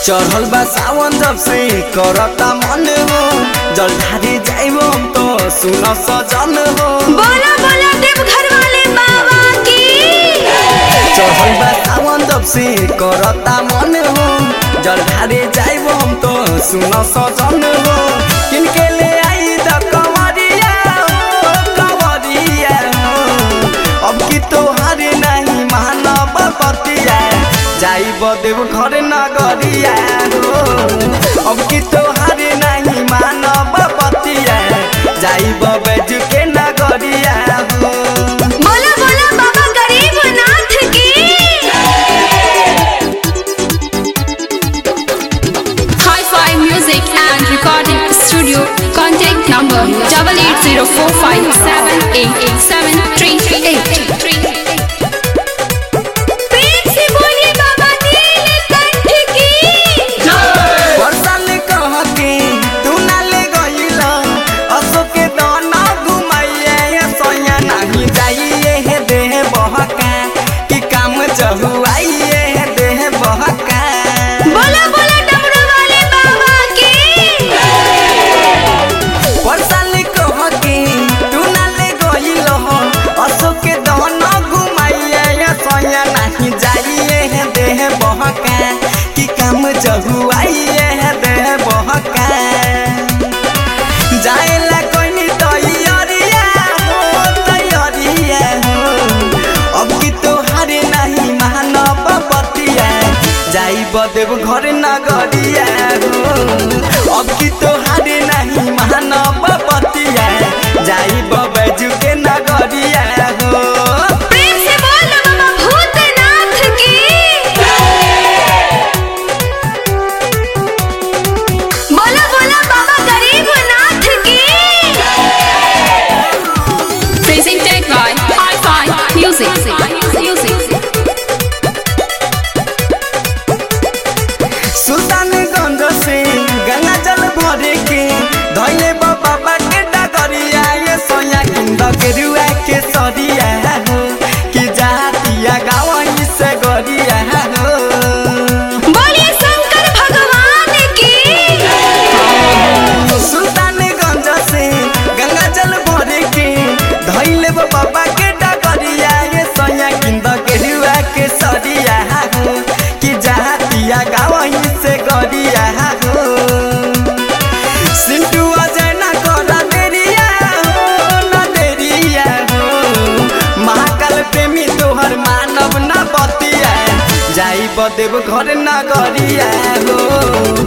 चढ़ल बा सावन जब से करता मन हो जल ढारी जाइबो तो सुन सजन हो बोला बोला देवघर वाले बाबा की चढ़ल बा सावन जब से करता मन हो जल ढारी जाइबो तो सुन सजन हो किनके ले आई द कंवरिया हो कंवरिया हो अब की तोहारे नहीं मानव बतिया जाइब देव घर नगरिया हो अब की तोहारे नहीं मानव बतिया जाइब बैज के नगरिया हो बोला बोला बाबा गरीबनाथ की Hi-Fi Music and Recording Studio. Contact number double eight zero four five seven eight eight seven three eight. प्रेम से बोलिए बाबा नीलकंठ की बरसाल कह के तू ना ले गइल अशोक के दाना घुमाइए सोया नहीं जाइए हे देह बहका कि काम चहुआइए हे देह बहका बोला बोला डमरू वाले बाबा की बरसाल कह के तू ना ले गइल अशोक के दाना घुमाइए सोया नहीं जाइए हे देह बहका कि काम चहुआइए हे देह बहका जाएला कोई तैयारिया हो तैयारिया हो अब की तोहारे नहीं मानव बतिया जाइब देव घर नगरिया हो अब की तोहारे नहीं मानव बतिया जाइब बैजू के नगरिया हो प्रेम से बोल बाबा भूतनाथ की बोला बोला बाबा गरीबनाथ की Presented by Hi-Fi Music. Music. Sultanganj से गंगा जल भरे के धैले बाबा के डगरिया ये सोया किंद के रुआ के सरिया हो कि जातिया गावई से गरिया हो बोलिए शंकर भगवान की सुल्तानगंज से गंगा जल भरे के धैले बाबा के डगरिया ये सोया किंद के रुआ के सरिया हो कि जातिया गावई से गरिया हो सिंटू अजय ना करा देरिया हो ना देरिया हो महाकाल प्रेमी तोहर मानव ना बतिया जाई बदेव घर ना गरिया हो